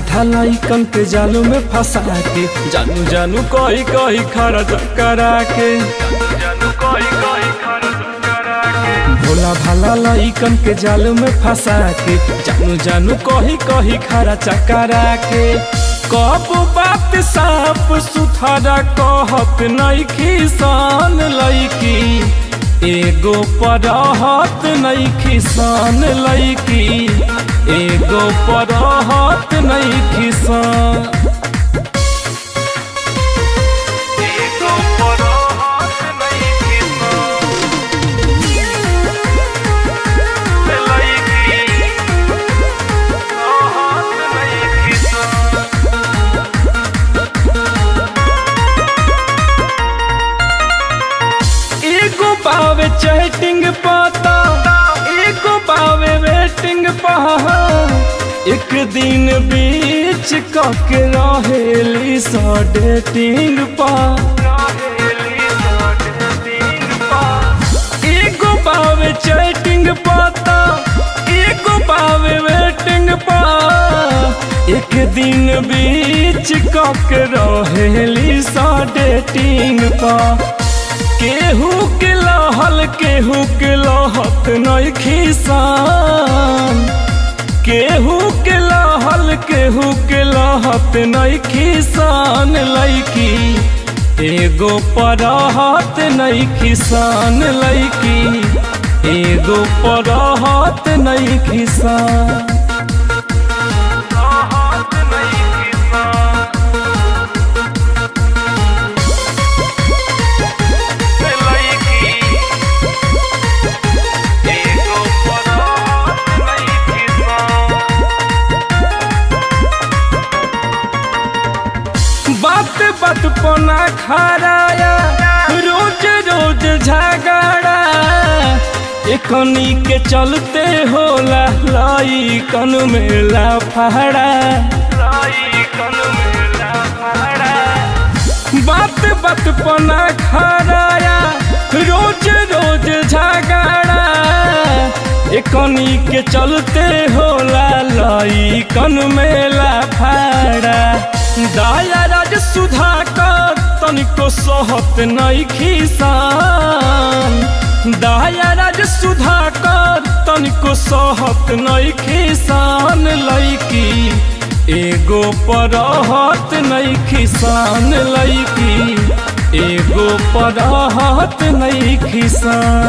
आधा लइकन के जालू में फंसा के जानू जानू कही कही खर्च करा के भोला भाला लइकन के जाल में फंसा के जानू जानू कही कही खर्च करा के कब बात साफ सुथरा कहत नइखी सान लइकी एगो परहत नइखी सान लइकी एगो परहत नइखी सान एगो परहत नइखी सान एगो पावे चैटिंग पाता एगो पावे वेटिंग पहा एक दिन बीच कके रहेली सा डेटिंग पा एगो पावे चैटिंग पाता एगो पावे वेटिंग पा एक दिन बीच कके रहेली सा डेटिंग पा केहू के लहल केहू के लहत नहीं खिसान केहू के लहल केहू के लहत नहीं खिसान लैकी एगो परहत नहीं खिसान लैकी एगो परहत नहीं खिसान बात बात पना खराया रोज रोज झगड़ा एकनी के चलते होला लाई कन में लाफड़ा बात बात पना खराया रोज रोज झगड़ा एकनी के चलते होला लाई कन में लाफड़ा दाया राज सुधा कर तनिको सहत नहीं खिसान दाया राज सुधा कर तनिको सहत नहीं खिसान लैकी एगो परहत नहीं खिसान लैकी एगो परहत नहीं खिसान